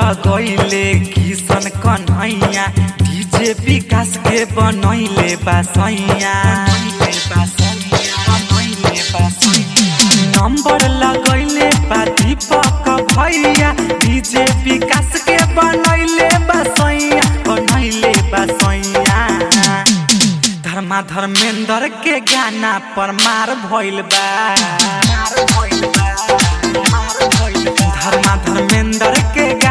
लगैले किशन कन्हैया डीजे विकास के बनैले बासैया नंबर लगैले बा दीपक भैया डीजे विकास के बनैले बासैया बनैले बासैया धर्मा धर्मेंद्र के गाना पर मार भइल बा धर्मा धर्मेंद्र के